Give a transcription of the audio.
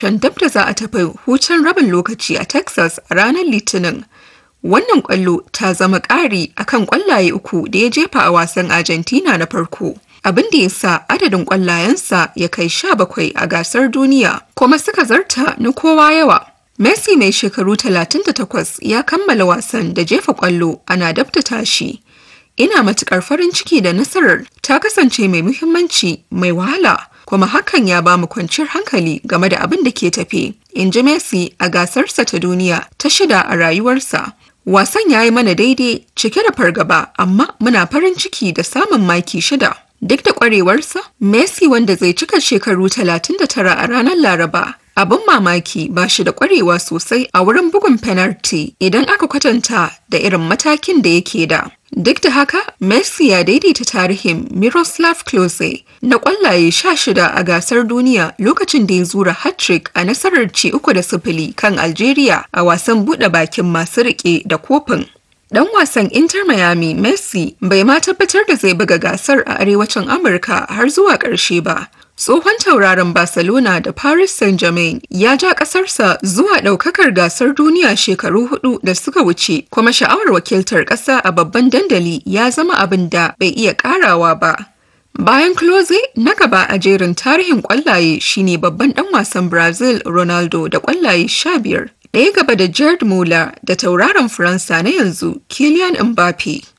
dab da za a tafi hutun rabin lokaci a Texas a ranar Litinin. Wannan ƙwallo ta zama ƙari akan ƙwallaye uku da ya jefa a wasan Argentina na farko. Abin da ya sa adadin ƙwallayensa ya kai sha bakwai a gasar duniya, kuma suka zarta na kowa yawa. Messi mai shekaru 38 ya kammala wasan da jefa ƙwallo ana dabta tashi. Ina matuƙar farin ciki da nasarar ta kasance mai muhimmanci mai wahala kuma hakan ya ba mu kwanciyar hankali game da abin da ke tafe. In ji Messi a gasarsa ta duniya ta shida a rayuwarsa. Wasan ya yi mana daidai cike da fargaba amma muna farin ciki da samun maki shida. Duk da ƙwarewarsa, Messi wanda zai cika shekaru 39 a ranar Laraba Abin mamaki ba shi da ƙwarewa sosai a wurin bugun fenalti idan aka kwatanta da irin matakin da yake da. Duk da haka, Messi ya daidaita tarihin Miroslav Klose na ƙwallaye sha shida a gasar duniya lokacin da ya zura hat-trick a nasarar ci uku da sifili kan Algeria a wasan buɗe bakin masu riƙe da kofin. Dan wasan Inter Miami Messi bai ma tabbatar da zai buga gasar a arewacin Amurka har zuwa ƙarshe ba. Tsohon tauraron Barcelona da Paris Saint-Germain ya ja ƙasarsa zuwa ɗaukakar gasar duniya shekaru hudu da suka wuce, kuma sha'awar wakiltar ƙasa a babban dandali ya zama abin da bai iya ƙarawa ba. Bayan Klose na gaba a jerin tarihin ƙwallaye shine babban ɗan wasan Brazil Ronaldo da ƙwallaye sha biyar. Ɗaya gaba da Jared Muller da tauraron Faransa na yanzu Kylian Mbappe.